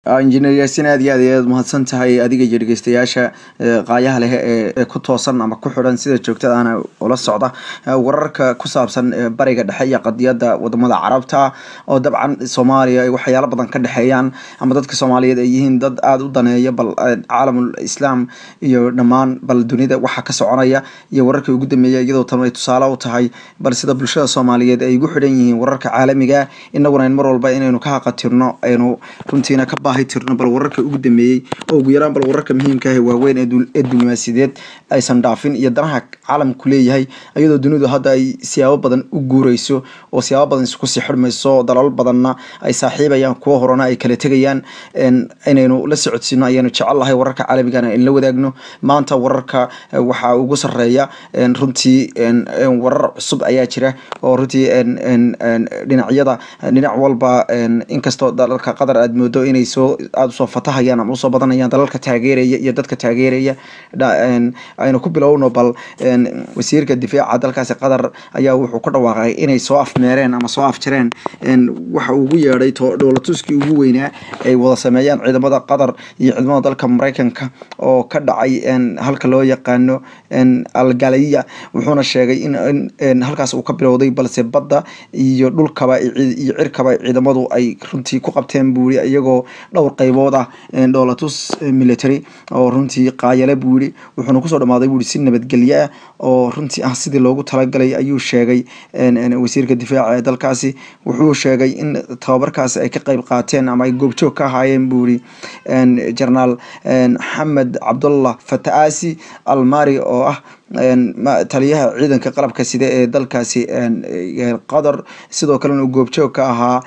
injineer yaasin aad iyo aad ayaad mahadsan tahay adiga iyo dhegeystayaasha qaayaha leh ee ku toosan ama ku xidhan sida joogtadaana ula socda wararka ku saabsan bariga dhexe iyo qadiyada wadamada carabta oo dabcan soomaaliya ay waxyaalo badan ka dhexeeyaan ama dadka soomaaliyeed ay yihiin dad aada u daneeya bal caalamul islaam iyo dhammaan bal dunida waxa ka soconaya iyo wararkii ugu dambeeya iyadoo tan ay tusaale u tahay bal sida bulshada soomaaliyeed ay ugu xidhan yihiin wararka caalamiga inaguna mar walba inaynu ka haqatirno aynu runtiina ka baahi tirno bal wararka ugu dambeeyey oo ugu yaraan bal wararka muhiimka ah waaweyn ee diblomaasiyadeed aysan dhaafin iyo danaha caalamku leeyahay iyadoo dunidu hadda ay siyaabo badan u guureyso oo siyaabo badan isku sii xidhmayso dalal badanna ay saaxiibayaan kuwo horena ay kala tegayaan inaynu la socodsiino ayaanu jecellahay wararka caalamigana in la wadaagno maanta wararka waxaa ugu sareeya runtii warar cusub ayaa jira oo runtii dhinacyada dhinac walba inkastoo dalalka qatar aad moodo inay soo aada usoo fatahayaan ama usoo badanayaan dalalka taageeraya iyo dadka taageeraya aynu ku bilowno bal wasiirka difaaca dalkaasi qatar ayaa wuxuu ku dhawaaqay inay soo afmeereen ama soo afjareen waxa ugu yeedhay dhoolatuskii ugu weynaa ay wada sameeyaan ciidamada qatar iyo ciidamada dalka mareykanka oo ka dhacay halka loo yaqaano algaliya wuxuuna sheegay in halkaas uu ka bilowday balse badda iyo dhulkaba iyo cirkaba ciidamadu ay runtii ku qabteen buuri iyagoo dhowr qaybood ah dhoolatus military oo runtii qaayale buu yihi wuxuuna kusoo dhamaaday buui si nabadgelyo ah oo runtii ah sidii loogu talagalay ayuu sheegay wasiirka difaaca ee dalkaasi wuxuu sheegay in tababarkaasi ay ka qeyb qaateen ama ay goobjoog ka ahaayeen buu yihi jenaraal xamed cabdullah fataasi almari oo ah taliyaha ciidanka qalabka side ee dalkaasi qatar sidoo kalena uu goobjoog ka ahaa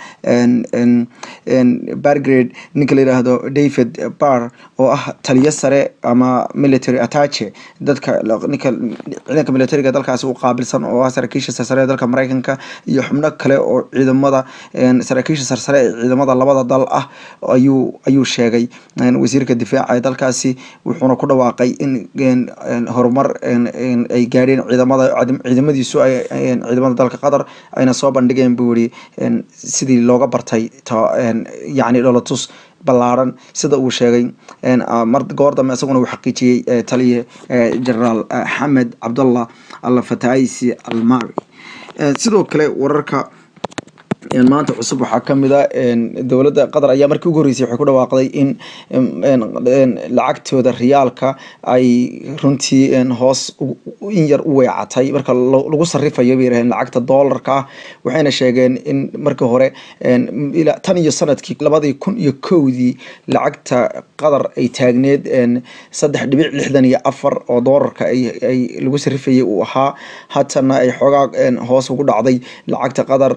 bargrade ninka la yidhaahdo david bar oo ah taliyo sare ama military attache dadka ninka ciidanka militariga dalkaasi u qaabilsan oo ah saraakiisha sarsare ee dalka mareykanka iyo xubno kale oo ciidamada saraakiisha sarsare ee ciidamada labada dal ah ayuu ayuu sheegay wasiirka difaaca ee dalkaasi wuxuuna ku dhawaaqay in horumar ay gaadheen ciidamada ciidamadiisu ciidamada dalka qatar ayna soo bandhigeen buu yihi sidii looga bartay yacni dholatus ballaaran sida uu sheegay mar goor dambe isaguna uu xaqiijiyey taliye generaal xamed cabdullah alfataisi almari sidoo kale wararka maanta cusub waxaa kamid a dowladda qatar ayaa markii ugu horreysay waxay ku dhawaaqday in lacagtooda riyaalka ay runtii hoos in yar u weecatay marka lagu sarifayo bay yiraheen lacagta doolarka ah waxayna sheegeen in markii hore tan iyo sanadkii labadii kun iyo kowdii lacagta qatar ay taagneed saddex dhibic lixdan iyo afar oo doolarka ay lagu sarifayay uu ahaa haatana ay xoogaa hoos ugu dhacday lacagta qatar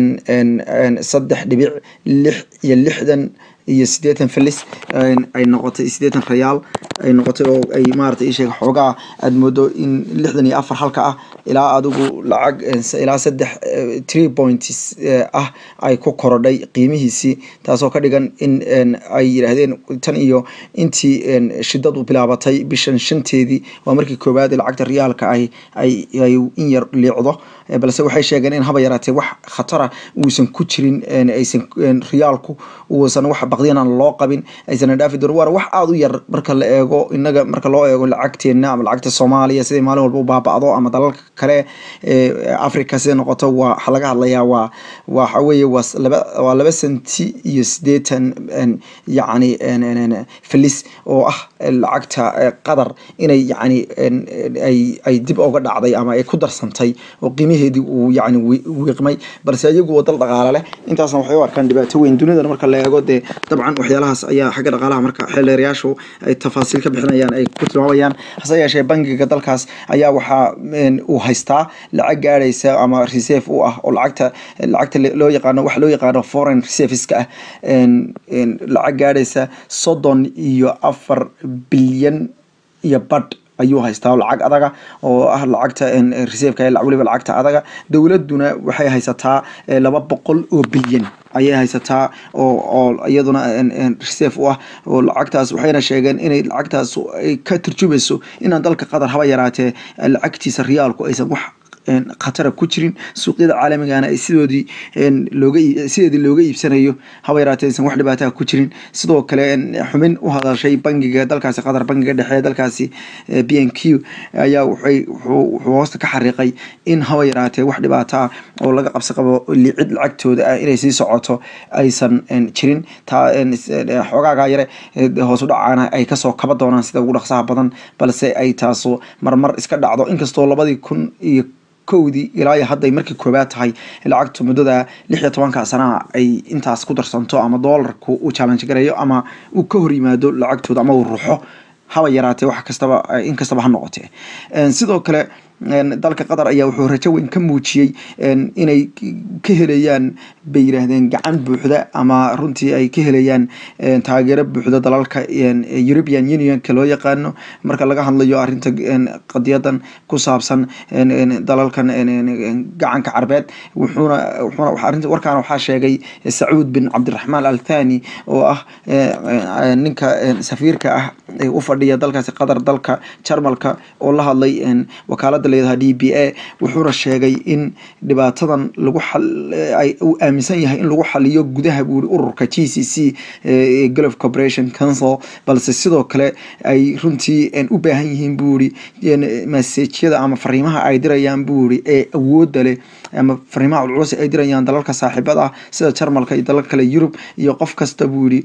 saddex dhibic lix iyo lixdan iyo sideetan felis ay noqotay sideetan rayaal ay noqotay oo ay maarata isheeg xoogaa aada moodo in lixdan iyo afar halka ah ilaa adigu lacag ilaa saddex tree points ah ay ku korodhay qiimihiisii taasoo ka dhigan in ay yidhaahdeen tan iyo intii shidadu bilaabatay bishan shanteedii waa markii koowaad lacagta riyaalka ay ay ay in yar liicdo balse waxay sheegeen in haba yaraatee wax khatara uusan ku jirin aysan riyaalku uusan wax baqdiyan aan loo qabin aysan dhaafi doonin waana wax aada u yar marka la eego inaga marka loo eego lacagteena ama lacagta soomaaliya siday maalin walba u baaba'do ama dalalka kale ee africa siday noqoto waa waxaa laga hadlayaa waa waxa weeye waa laba waa laba senti iyo siddeetan yacni felis oo ah lacagta qatar inay yacni ay ay dib uga dhacday ama ay ku darsantay oo qiimaheedii uu yacni wiiqmay balse iyagu oo dal dhaqaale leh intaasna waxay u arkaan dhibaato weyn dunidan marka la eego dee dabcan waxyaalahaas ayaa xagga dhaqaalaha marka xeeldeerayaashu ay tafaasiil ka bixinayaan ay ku tilmaamayaan hase yeeshee bangiga dalkaas ayaa waxaa uu haystaa lacag gaadhaysa ama reserve u ah oo lacagta lacagta loo yaqaano waxa loo yaqaano foreign reserveska ah lacag gaadhaysa soddon iyo afar bilyan iyo badh ayuu haystaa lacag adaga oo ah lacagta reserveka weliba lacagta adaga dowladuna waxay haysataa laba boqol oo bilyan ayay haysataa oo oo iyaduna reserve u ah oo lacagtaas waxayna sheegeen inay lacagtaas ay ka turjumayso inaan dalka qatar haba yaraatee lacagtiisa riyaalku aysan wax khatara ku jirin suuqyada caalamigana ay sidoodii looga sideedii looga iibsanayo haba yaraatee aysan wax dhibaataha ku jirin sidoo kale xubin u hadashay bangiga dalkaasi qatar bangiga dhexe dalkaasi b n q ayaa waxay wuxuu hoosta ka xariiqay in haba yaraatee wax dhibaato ah oo laga qabsi qabo licid lacagtooda ah inay sii socoto aysan jirin taa xoogaaga yare hoos u dhacaana ay kasoo kaba doonaan sida ugu dhaqsaha badan balse ay taasu marmar iska dhacdo inkastoo labadii kun iyo kowdii ilaa iyo hadday markii koobaad tahay lacagtu muddada lix iyo tobanka sanaha ay intaas ku darsanto ama doolarku uu challenge gareeyo ama uu ka hor yimaado lacagtooda ama uu ruxo haba yaraatee wax kastaba in kastaba ha noqotee sidoo kale dalka qatar ayaa wuxuu rajo weyn ka muujiyey inay ka helayaan bay yiraahdeen gacan buuxda ama runtii ay ka helayaan taageero buuxda dalalka european unionka loo yaqaano marka laga hadlayo arinta qadiyadan ku saabsan dalalkan gacanka carbeed wuxuuna wuxuuna warkaana waxaa sheegay sacuud bin cabdiraxmaan al thani oo ah ninka safiirka ah ee u fadhiya dalkaasi qatar dalka jarmalka oo la hadlay wakaalada leedaha d b a wuxuuna sheegay in dhibaatadan lagu uu aaminsan yahay in lagu xaliyo gudaha buuri ururka g c c gulf corporation council balse sidoo kale ay runtii u baahan yihiin buuri masajyada ama fariimaha ay dirayaan buuri ee awooda leh ama fariimaha culculus ay dirayaan dalalka saaxiibada ah sida jarmalka iyo dalal kale yurub iyo qof kasta buuri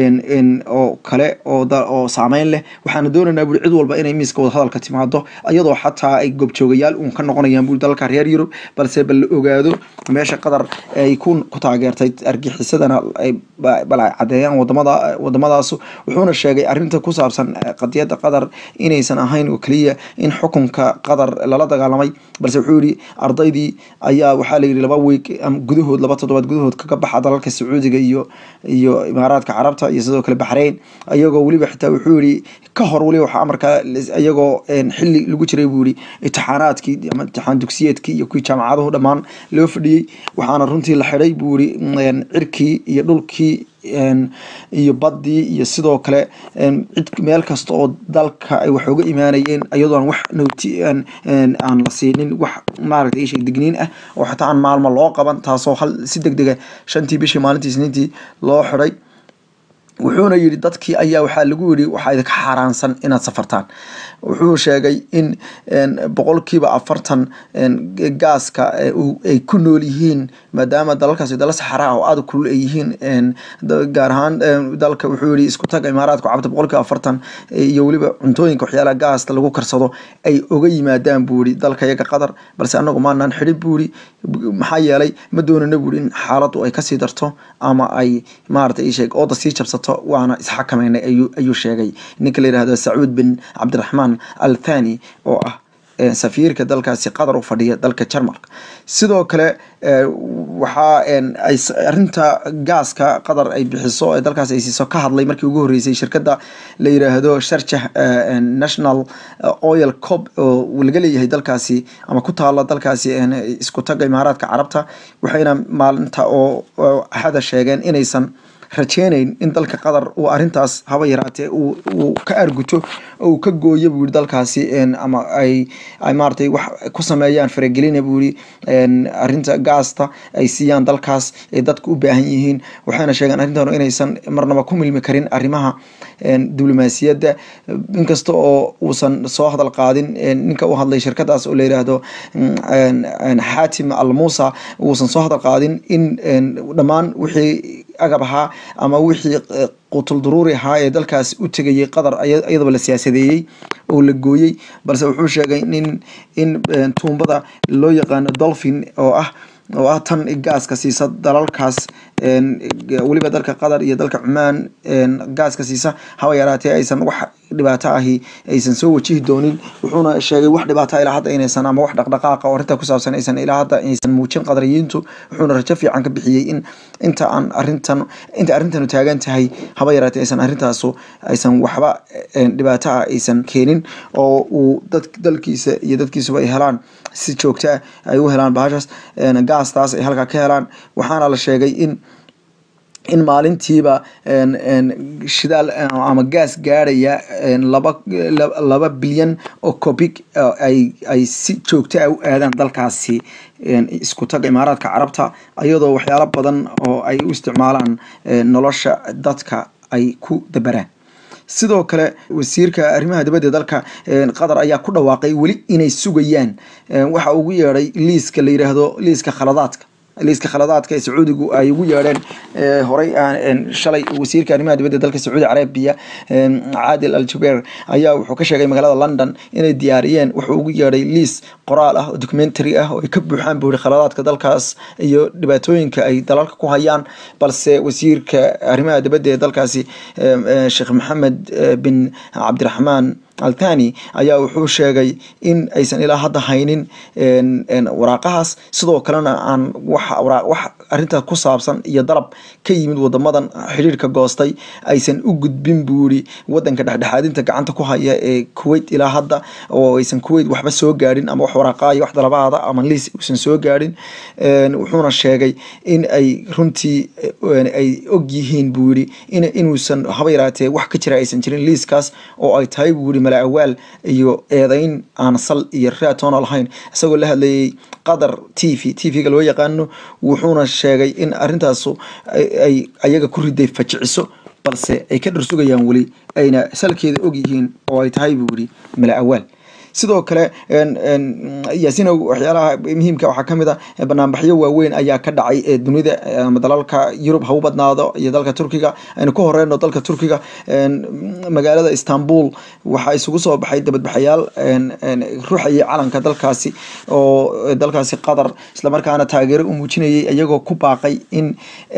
oo kale oo saameyn leh waxaana doonaynaa buuri cid walba inay miiska wadahadalka timaado iyadoo xataa ay goobjoogayaal uun ka noqonayaan buuri dalalka reer yurub balse bal la ogaado meesha qatar ay ku taageertay argixisadana bal ay cadeeyaan wadamada wadamadaas wuxuuna sheegay arinta ku saabsan qadiyada qatar inaysan ahayn oo keliya in xukunka qatar lala dagaalamay balse wuxuu yihi ardaydii ayaa waxaa layidhi laba week gudahood laba toddobaad gudahood kaga baxa dalalka sacuudiga iyo iyo imaaraadka carabta iyo sidoo kale baxrayn iyagoo weliba xitaa wuxuu yihi ka hor weliba waxaa amarkaa iyagoo xili lagu jiray buu yihi itixaanaadkii ama itixaan dugsiyeedkii iyo kuwii jaamacaduhu dhammaan loo fadhiyey waxaana runtii la xidhay buu yihi cirkii iyo dhulkii iyo baddii iyo sidoo kale cid meel kasta oo dalka ay wax uga imaanayeen iyadoon wax noti aan la siinin wax maaragtay isheg digniin ah oo xataa aan maalmo loo qaban taasoo hal si deg dega shantii bishii maalintii isniintii loo xidhay wuxuuna yidhi dadkii ayaa waxaa lagu yidhi waxaa idinka xaaraansan inaad safartaan wuxuu sheegay in boqolkiiba afartan gaaska ay ku nool yihiin maadaama dalalkaasi dala saxara ah oo aada kulul ay yihiin gaar ahaan dalka wuxuu yihi isku taga imaaraadku cabta boqolkiiba afartan iyo weliba cuntooyinka waxyaalaha gaasta lagu karsado ay oga yimaadaan buu yihi dalka iyaga qatar balse anagu maanaan xidhin buu yihi maxaa yeelay ma doonana buu yihi in xaaladdu ay kasii darto ama ay maaragtay sheeg ooda sii jabsato waana isxakameynay ayuu sheegay ninka la yihahdo sacuud bin cabdiraxmaan al thani oo ah safiirka dalkaasi qatar u fadhiya dalka jarmalka sidoo kale waxaa arinta gaaska qatar ay bixiso ee dalkaas ay siiso ka hadlay markii ugu horreysay shirkadda la yiraahdo sharjah national oil cob oo laga leeyahay dalkaasi ama ku taala dalkaasi isku taga imaaraadka carabta waxayna maalinta oo axada sheegeen inaysan rajeynayn in dalka qatar uu arintaas haba yaraatee uu ka arguto oo uu ka gooyo buu yihi dalkaasi ama ay ay maaratay wax ku sameeyaan faragelina buu yihi arinta gaasta ay siiyaan dalkaas ay dadku u baahan yihiin waxayna sheegeen arrintan inaysan marnaba ku milmi karin arrimaha diblomaasiyadda inkasta oo uusan soo hadal qaadin ninka u hadlay shirkadaas oo la yiraahdo xaatim al muusa uusan soo hadal qaadin in dhammaan wixii agab ahaa ama wixii qutul duruuri ahaa ee dalkaas u tegayay qatar iyadaba la siyaasadeeyey oo la gooyey balse wuxuu sheegay in in tuumbada loo yaqaano dolphin oo ah oo ah tan gaaska siisa dalalkaas weliba dalka qatar iyo dalka cumaan gaaska siisa haba yaraatee aysan wax dhibaato ahi aysan soo wajihi doonin wuxuuna sheegay wax dhibaato ilaa hadda inaysan ama wax dhaqdhaqaaqa oo arrinta ku saabsan aysan ilaa hadda aysan muujin qadariyiintu wuxuuna rajo fiican ka bixiyey in inta aan arrintan inta arrintanu taagan tahay haba yaraatee aysan arrintaasu aysan waxba dhibaato ah aysan keenin oo uu dad dalkiisa iyo dadkiisuba ay helaan si joogta ay u helaan bahashaas gaastaas ay halkaa ka helaan waxaana la sheegay in in maalintiiba shidaal ama gaas gaadhaya laba laba bilyan oo cobig ay ay si joogto ah u aadaan dalkaasi isku taga imaaraadka carabta iyadoo waxyaalo badan oo ay u isticmaalaan nolosha dadka ay ku dabaraan sidoo kale wasiirka arrimaha dibadda dalka qatar ayaa ku dhawaaqay weli inay sugayaan waxa ugu yeedhay liiska la yidhaahdo liiska khaladaadka liiska khaladaadka ee sacuudigu ay ugu yeedheen horey shalay wasiirka arrimaha dibadda dalka sacuudi carabiya caadil al jubeir ayaa wuxuu ka sheegay magaalada london inay diyaariyeen wuxuu ugu yeedhay liis qoraal ah oo documentary ah oo ay ka buuxaan buuri khaladaadka dalkaas iyo dhibaatooyinka ay dalalka ku hayaan balse wasiirka arrimaha dibadda ee dalkaasi sheekh maxamed bin cabdiraxmaan althani ayaa wuxuu sheegay in aysan ilaa hadda haynin waraaqahaas sidoo kalena aan wax arintaas ku saabsan iyo dalab ka yimid wadamadan xidhiirka goostay aysan u gudbin buuri wadanka dhexdhexaadinta gacanta ku haya ee kuwait ilaa hadda oo aysan kuwait waxba soo gaadhin ama wax waraaqaaya wax dalabaada ama liis uusan soo gaadhin wuxuuna sheegay in ay runtii ay og yihiin buu yidhi inuusan haba yaraatee wax ka jira aysan jirin liiskaas oo ay tahay buu yidhi mala awaal iyo eedeyn aan sal iyo raatoona lahayn isagoo la hadlayay qatar t v t v-ga loo yaqaano wuxuuna sheegay in arintaasu ay ayaga ku riday fajiciso balse ay ka dharsugayaan weli ayna salkeeda og yihiin oo ay tahay buu yidhi mala awaal sidoo kale yaasinow waxyaalaha muhiimka waxaa kamid a banaanbaxyo waaweyn ayaa ka dhacay dunida ama dalalka yurub ha u badnaado iyo dalka turkiga aynu ku horeyno dalka turkiga magaalada istanbul waxaa isugu soo baxay dabadbaxayaal ruuxayay calanka dalkaasi oo dalkaasi qatar islamarkaana taageero u muujinayay iyagoo ku baaqay in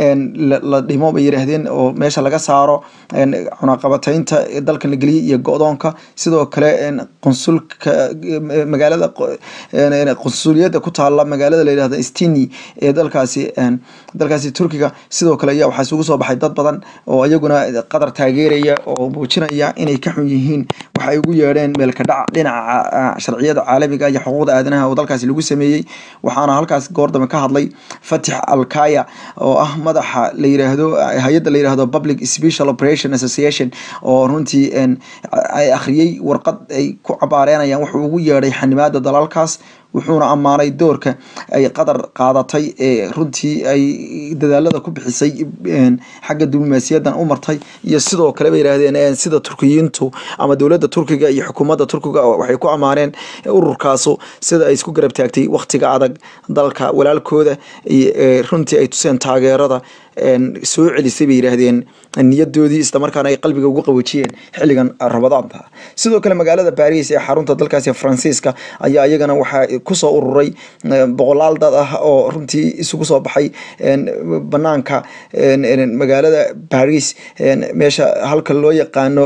la dhimo bay yidhaahdeen oo meesha laga saaro cunaqabataynta dalkan la geliyay iyo go-doonka sidoo kale qonsulka magaalada qonsuliyadda ku taala magaalada la yidhahdo stini ee dalkaasi dalkaasi turkiga sidoo kale ayaa waxaa isugu soo baxay dad badan oo iyaguna qatar taageeraya oo muujinaya inay ka xun yihiin waxa ay ugu yeedheen meelka dhac dhinaca sharciyada caalamiga iyo xuquuqda aadanaha oo dalkaasi lagu sameeyey waxaana halkaas goordame ka hadlay fatix alkaya oo ah madaxa la yiraahdo hay-adda la yirahdo public special operation association oo runtii ay akhriyey warqad ay ku cabaareenayaan wuxuu ugu yeedhay xanimaada dalalkaas wuxuuna ammaanay doorka ay qatar qaadatay ee runtii ay dadaalada ku bixisay xagga diblomaasiyadan u martay iyo sidoo kale bay yidhaahdeen sida turkiyiintu ama dowladda turkiga iyo xukuumadda turkiga waxay ku ammaaneen ururkaasu sida ay isku garab taagtay wakhtiga adag dalka walaalkooda runtii ay tuseen taageerada soo celisay bay yidhaahdeen niyadoodii islamarkaana ay qalbiga ugu qaboojiyeen xilligan rabadaanta sidoo kale magaalada baris ee xarunta dalkaasi faransiiska ayaa iyagana waxaa kusoo ururay boqolaal dad ah oo runtii isugu soo baxay banaanka magaalada baris meesha halka loo yaqaano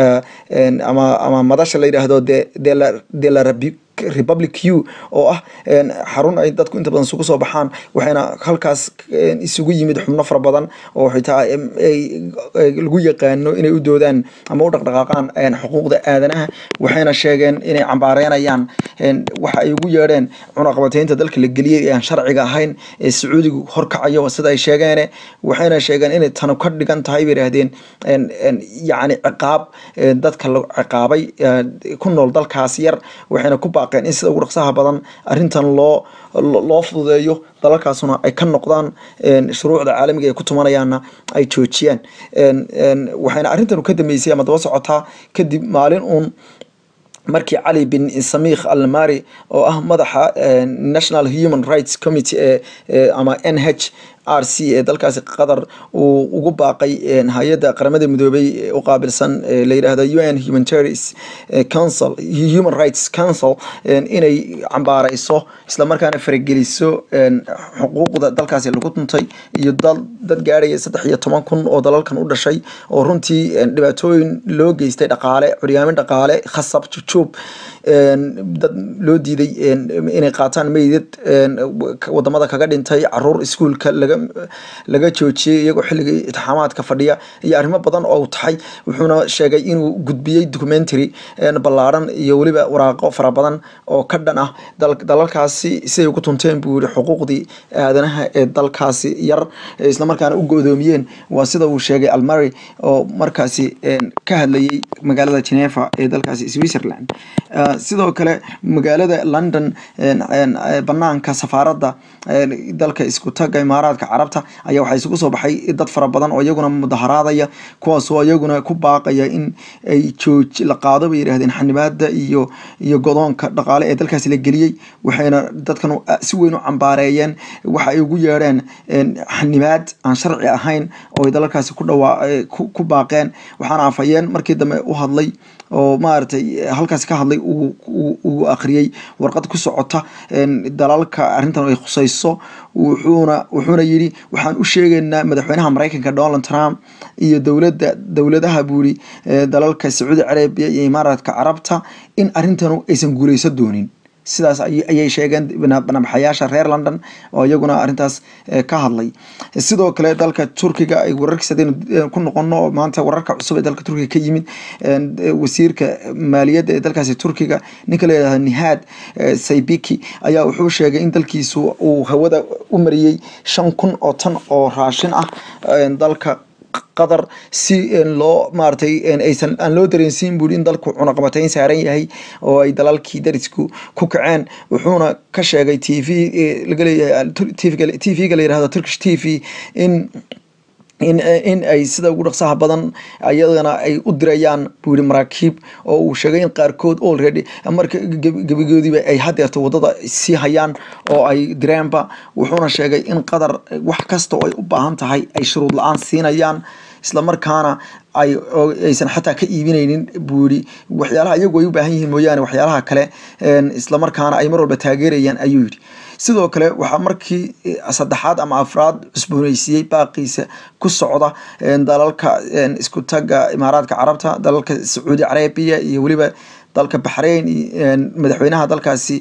ama ama madasha la yidhaahdo de la rabi republic u oo ah xarun ay dadku inta badan isugu soo baxaan waxayna halkaas isugu yimid xubno fara badan oo xitaa lagu yaqaano inay u doodaan ama u dhaqdhaqaaqaan xuquuqda aadanaha waxayna sheegeen inay cambaareynayaan waxa ay ugu yeedheen cunaqabateynta dalka la geliyey ee aan sharciga ahayn ee sacuudigu horkacayo sida ay sheegeene waxayna sheegeen inay tanu ka dhigan tahay bay yidhaahdeen yacni ciqaab dadka la ciqaabay ku nool dalkaas yar waxayna ku baaqeen in sida ugu dhaqsaha badan arrintan loo loo fududeeyo dalalkaasuna ay ka noqdaan shuruucda caalamiga ay ku tumanayaanna ay joojiyaan waxayna arrintan ka dambeysay ama daba socotaa kadib maalin uun markii cali bin samiikh almari oo ah madaxa national human rights committee ee ama n h r c ee dalkaasi qatar uu ugu baaqay hay-adda qaramada midoobay u qaabilsan la yidhaahdo u n humanitarians council human rights council inay cambaareyso islamarkaana farageliso xuquuqda dalkaasi lagu tuntay iyo dad gaadhaya saddex iyo toban kun oo dalalkan u dhashay oo runtii dhibaatooyin loo geystay dhaqaale curyaamin dhaqaale khasab jujuub dad loo diiday inay qaataan meydad wadamada kaga dhintay caruur iskuulka laga laga laga joojiyey iyagoo xilligii itixaamaadka fadhiya iyo arrimo badan oo uu taxay wuxuuna sheegay inuu gudbiyey documentary ballaaran iyo weliba waraaqo fara badan oo ka dhan ah dalalkaasi siday ugu tunteen buu yihi xuquuqdii aadanaha ee dalkaasi yar islamarkaana u go-doomiyeen waa sida uu sheegay almary oo markaasi ka hadlayay magaalada geneva ee dalkaasi switzerland sidoo kale magaalada london banaanka safaaradda dalka isku taga imaaraadka carabta ayaa waxaa isugu soo baxay dad fara badan oo iyaguna mudaharaadaya kuwaasoo iyaguna ku baaqaya in ay jooj la qaado bay yidhahdeen xanibaada iyo iyo godoonka dhaqaale ee dalkaasi la geliyey waxayna dadkan si weyn u cambaareeyeen waxa ay ugu yeedheen xanibaad aan sharci ahayn oo ay dalalkaasi ku dhawaa ku baaqeen waxaana afhayeen markii dambe u hadlay oo maaragtay halkaasi ka hadlay uu akhriyey warqad ku socota dalalka arrintan ay khusayso wuxuuna wuxuuna yidhi waxaan u sheegaynaa madaxweynaha maraykanka donald trump iyo dowladda dowladaha buuri dalalka sacuudi carabiya iyo imaaraadka carabta in arrintanu aysan guuleyso doonin sidaas ayay sheegeen banabaxayaasha reer london oo iyaguna arrintaas ka hadlay sidoo kale dalka turkiga ay wararkiis hadaynu ku noqono oo maanta wararka cusub ee dalka turkiga ka yimid wasiirka maaliyadda ee dalkaasi turkiga ninka la yidhahdo nihaad saybiki ayaa wuxuu sheegay in dalkiisu uu hawada u mariyey shan kun oo tan oo raashin ah dalka qatar si loo maaratay aysan aan loo dareensiin buuri in dalku cunaqabateyn saaran yahay oo ay dalalkii darisku ku kaceen wuxuuna ka sheegay t v laga leeyahay t v-ga la yirahdo turkish t v in in in ay sida ugu dhaqsaha badan ayadana ay u dirayaan buu yihi maraakiib oo uu sheegay in qaarkood already marka gebigoodiiba ay hadeerto wadada sii hayaan oo ay direenba wuxuuna sheegay in qatar wax kasta oo ay u baahan tahay ay shuruud la-aan siinayaan islamarkaana ay aysan xataa ka iibineynin buu yihi waxyaalaha iyagu ay u baahan yihiin mooyaane waxyaalaha kale islamarkaana ay mar walba taageerayaan ayuu yidhi sidoo kale waxaa markii saddexaad ama afraad cusbooneysiiyey baaqiisa ku socda dalalka isku taga imaaraadka carabta dalalka sacuudi carabiya iyo weliba dalka baxrain madaxweynaha dalkaasi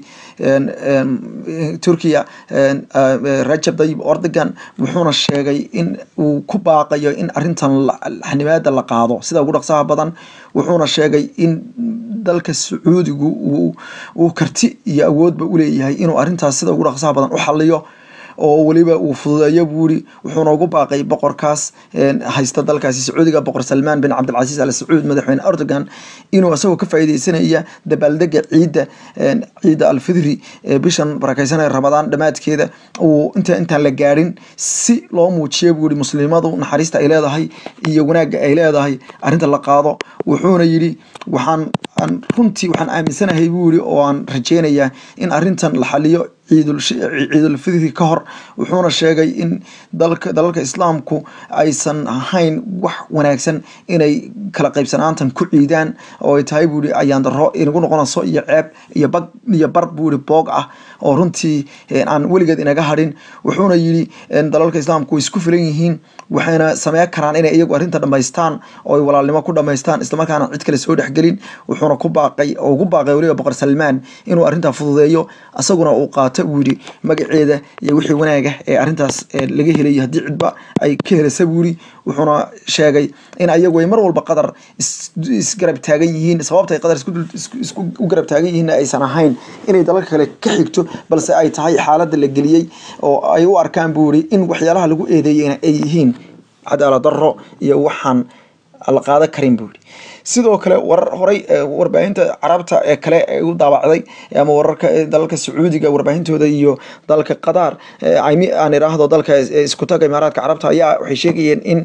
turkiya rajab dayib ordogan wuxuuna sheegay in uu ku baaqayo in arintan xanibaada la qaado sida ugu dhaqsaha badan wuxuuna sheegay in dalka sacuudigu uu karti iyo awoodba uleeyahay inuu arintaas sida ugu dhaqsaha badan u xaliyo oo weliba uu fududeeyo buuri wuxuuna ugu baaqay boqorkaas haysta dalkaasi sacuudiga boqor salmaan bin cabdilcasiis al sacuud madaxweyne erdogan inuu isagoo ka faa'iideysanaya dabaaldega ciidda ciidda alfidri bishan barakeysanaya ramadaan dhammaadkeeda uu inta intaan la gaadhin si loo muujiyo buuri muslimadu naxariista ay leedahay iyo wanaagga ay leedahay arrinta la qaado wuxuuna yidhi waxaan runtii waxaan aaminsanahay buuri oo aan rajeynayaa in arrintan la xaliyo ciidulfidri ka hor wuxuuna sheegay in dalka dalalka islaamku aysan ahayn wax wanaagsan inay kala qaybsanaantan ku ciidaan oo ay tahay buuri ayaandaro inagu noqonayso iyo ceeb iyo bag iyo bar buuri boog ah oo runtii aan weligeed inaga hadhin wuxuuna yidhi dalalka islaamku way isku filan yihiin waxayna sameyn karaan inay iyagu arrinta dhamaystaan oo ay walaalnimo ku dhamaystaan islamarkaana cid kale soo dhexgelin wuxuuna ku baaqay oo ugu baaqay weliba boqor salmaan inuu arrintaa fududeeyo asaguna uu qaato buu yidhi magaceeda iyo wixii wanaaga ee arrintaas laga helayo haddii cidba ay ka helasa buu yidhi wuxuuna sheegay in ayagu ay mar walba qadar isgarab taagan yihiin sababta ay qadar isku u garab taagan yihiin aysan ahayn inay dalalka kale ka xigto balse ay tahay xaaladda la geliyey oo ay u arkaan buu yidhi in waxyaalaha lagu eedeeyeyna ay yihiin cadaalad darro iyo waxaan la qaadan karin buu yidhi sidoo kale warar horay warbaahinta carabta ee kale u daabacday ama wararka dalalka sacuudiga warbaahintooda iyo dalka qatar aan iraahdo dalka isku taga imaaraadka carabta ayaa waxay sheegayeen in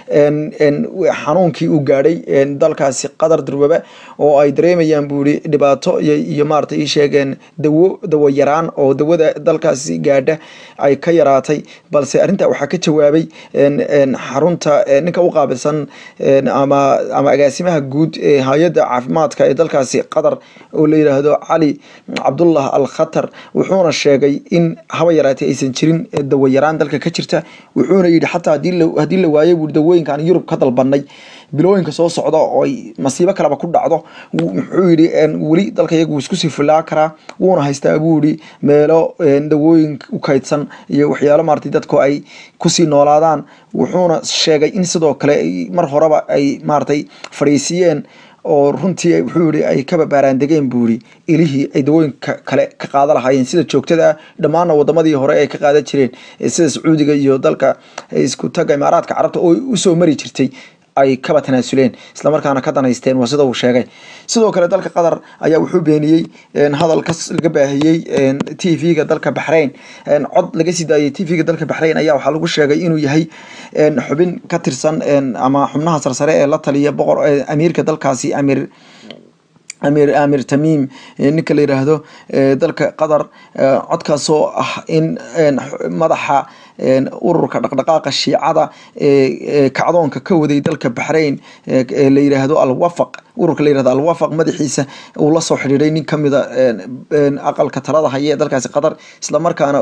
xanuunkii uu gaadhay dalkaasi qatar durwaba oo ay dareemayaan buu yihi dhibaato iyo maarata ii sheegeen dawo dawo yaraan oo dawada dalkaasi gaadha ay ka yaraatay balse arrintaa waxaa ka jawaabay xarunta ninka u qaabilsan ama ama agaasimaha guud ee hay-adda caafimaadka ee dalkaasi qatar oo la yidhaahdo cali cabdullah al khatar wuxuuna sheegay in haba yaraatay aysan jirin dawo yaraan dalka ka jirta wuxuuna yidhi xataa haddii la waayo buu dawooyinka aan yurub ka dalbanay bilooyinka soo socda oo ay masiibo kaleba ku dhacdo muxuu yidhi weli dalka iyagu wuu isku sii filaa karaa wuuna haystaa buu yidhi meelo dawooyin u kaydsan iyo waxyaalo maaragtay dadku ay kusii noolaadaan wuxuuna sheegay in sidoo kale mar horeba ay maaragtay fadhiisiyeen oo runtii wuxuu yihi ay kaba baaraandegeen buu yihi ilihii ay dawooyinka kale ka qaada lahaayeen sida joogtada ah dhammaana wadamadii hore ay ka qaadan jireen sida sacuudiga iyo dalka isku taga imaaraadka carabta oo usoo mari jirtay ay kaba tanaasuleen islamarkaana ka danaysteen waa sida uu sheegay sidoo kale dalka qatar ayaa wuxuu beeniyey hadalkas laga baahiyey t v-ga dalka baxrain cod laga sii daayay t v-ga dalka baxrain ayaa waxaa lagu sheegay inuu yahay xubin ka tirsan ama xubnaha sarsare ee la taliya boqor amiirka dalkaasi amiir amir amir tamim ninka la yiraahdo dalka qatar codkaasoo ah in madaxa ururka dhaqdhaqaaqa shiicada ee kacdoonka ka waday dalka baxrain la yiraahdo alwafaq ururka la yirahdo alwafaq madaxiisa uu la soo xidhiiday nin kamida aqalka talada haya ee dalkaasi qatar islamarkaana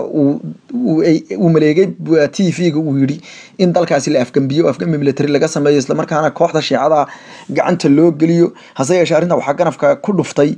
uu maleegay t v-ga uu yidhi in dalkaasi la afgambiyo afgambi military laga sameeyo islamarkaana kooxda shiicada gacanta loo geliyo hase yeeshee arrinta waxaa ganafka ku dhuftay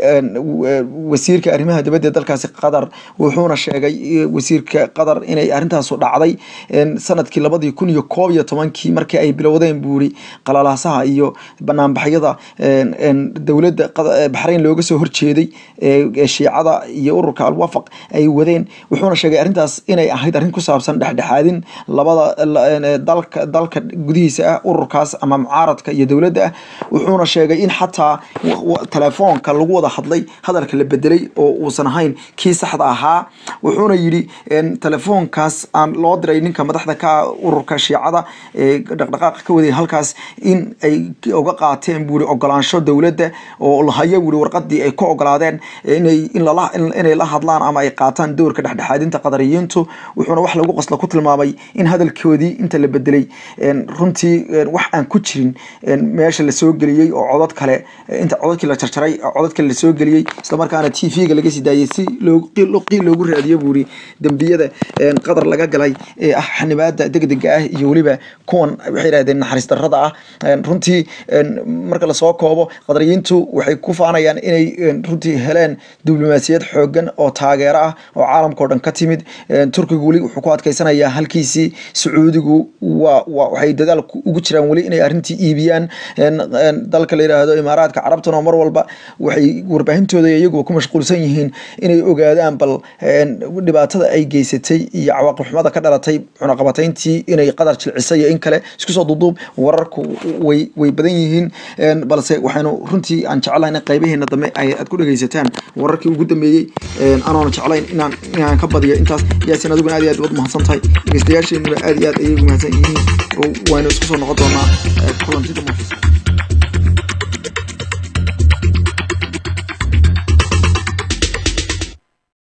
wasiirka arrimaha dibadda ee dalkaasi qatar wuxuuna sheegay wasiirka qatar inay arrintaasu dhacday sanadkii labadii kun iyo koob iyo tobankii markii ay bilowdeen buu yidhi qalalaasaha iyo banaanbaxyada dowladda baxrayn looga soo horjeeday ee shiicada iyo ururka alwafaq ay wadeen wuxuuna sheegay arrintaas inay ahayd arrin ku saabsan dhexdhexaadin labada dalka dalka gudihiisa ah ururkaas ama mucaaradka iyo dowladda ah wuxuuna sheegay in xataa telefoonka lagu wada hadlay hadalka la bedelay oo uusan ahayn kii saxda ahaa wuxuuna yidhi telefoonkaas aan loo diray ninka madaxda ka ururka shiicada ee dhaqdhaqaaqa ka waday halkaas in ay uga qaateen buuri ogolaansho dowladda oo lahaya buuri warqadii ay ku ogolaadeen inay inay la hadlaan ama ay qaataan doorka dhexdhexaadinta qadariyiintu wuxuuna wax lagu qosla ku tilmaamay in hadalkoodii inta la bedelay runtii wax aan ku jirin meesha lasoo geliyey oo codod kale inta cododkii la jarjaray codod kale lasoo geliyey islamarkaana t v-ga laga sii daayay si qiil loogu raadiyo buuri dembiyada qadar laga galay ee ah xanibaada degdega ah iyo weliba kuwan waxay yidhahdeen naxariis darrada ah runtii marka lasoo koobo qadariyiintu waxay ku faanayaan inay runtii heleen diblomaasiyad xoogan oo taageero ah oo caalamka o dhan ka timid turkigu weli wuxuu ku adkeysanayaa halkiisii sacuudigu waa waxay dadaal ugu jiraan weli inay arrintii iibiyaan dalka la yidhaahdo imaaraadka carabtuna mar walba waxay warbaahintooda iyaguba ku mashquulsan yihiin inay ogaadaan bal dhibaatada ay geysatay iyo cawaaqib xumada ka dhalatay cunaqabatayntii inay qadar jilcisay iyo in kale isku soo duuduub wararku way way badan yihiin balse waxaynu runtii aan jeclahay in qaybaheena dambe ay aad ku dhegaysataan wararkii ugu dambeeyey anoona jeclayn inaan inaan ka badiyo intaas yaasin adiguna aad iyo aad waad mahadsan tahay dhegeystayaasheenuna aad iyo aad ayay ugu mahadsan yihiin oo waynu isku soo noqon doonaa kulantida muxisa